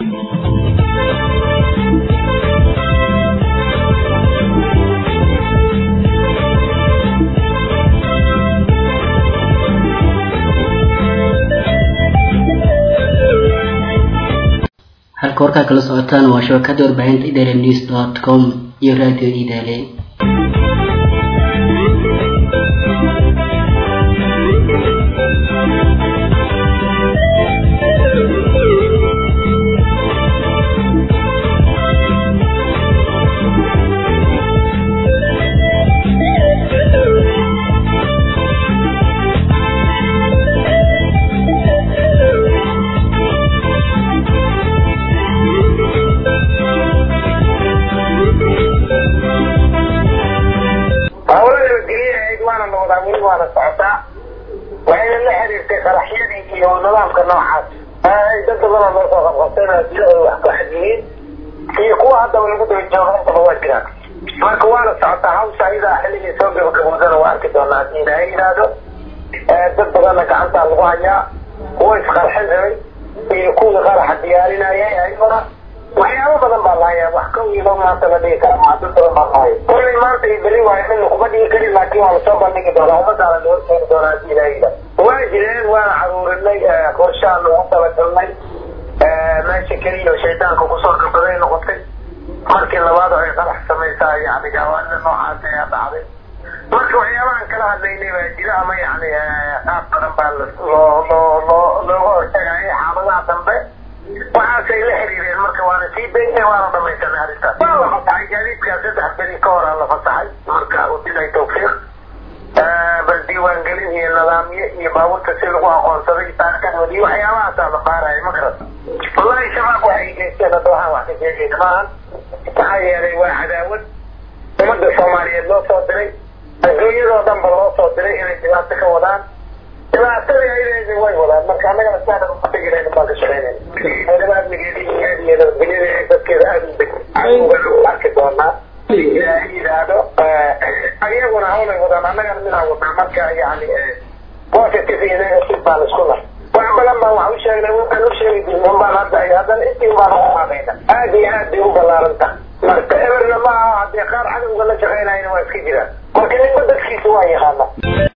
halka warkaa kala socotaan waa shabakada warbaahinta idaalia news dot com iyo radio idaale waana noqdaa weli waana socotaa waxayna la xiriirtay qaraxyadii iyo nidaamka noocaas dad badanoo loo soo qabqabtayna dilahooda wax ku xadiyiin iyo kuwa haddaba lagu daba jooga intaba waa jiraan marka waana socotaa hawsha iyadaa xilligii soo gabagaboodana waa arki doonaa haddii ilaahay yidhaahdo dad badanna gacantaa lagu hayaa kuwa isqarxin rabay iyo kuwii qaraxa diyaarinayay ayaguna waxyaabo badan baa lahayaa wax ka wiilo maanta la dhigi kara maa dad badan baa lahayo kullay maanta iyo beri waayo midna kuma dhigi karin laakiin waa lasoo bandhigi doonaa ummadaana loo keeni doonaa haddii ilaahay yidhaahdo waa jireen waana caruurinay qorshaan ugu talagalnay meesha keliya oo shaydaanka kusoo gabaday noqotay markii labaad oo ay qarax samaysaa yani gawaanida noocaas ayaa dhacday marka waxyaabahan kala hadlaynay baa jira ama yani qaab badan baa loo loo loo looga hortagaya xaaladaha dambe waxaasay la xiriireen marka waana sii daynay waana dhamaysanay arrintaas waa la fasaxay gaadiidkaa saddex beri ka horaa la fasaxay marka wabilahi tawfiiq bal diiwaangelin iyo nidaamyo iyo baabuurta si lagu aqoonsaday taarikadood iyo waxyaabahaasaa la baaraya ma garata wallahi shabaab waxay geysteen hadda waxaan wax ka sheegayna maahan maxaa yeelay waa cadaawad ummadda soomaaliyeed loo soo diray adduunyadoo dhanba loo soo diray inay dhibaato ka wadaan dhibaatadii ayleedi way wadaan marka annagana siaana umategirayna baan ka shaqaynayna weliba amnigeeda iyo nabadgelyada dadkeeda aada u deg cadowgana arki doonaa ilaahay yidhaahdo ayaguna hawlay wadaan annagana midaan wadnaa marka yani positive iyo negative baan isku nahay wax badan baan wax u sheegnay waxaan u sheegi jirnay baan hadda haddana intii baan ugu qaadayna aad iyo aad bay u ballaaranta marka eberna ma aha haddii qaar cadowga la shaqaynayna waa iska jiraan marka ninba dadkiisa waa yaqaana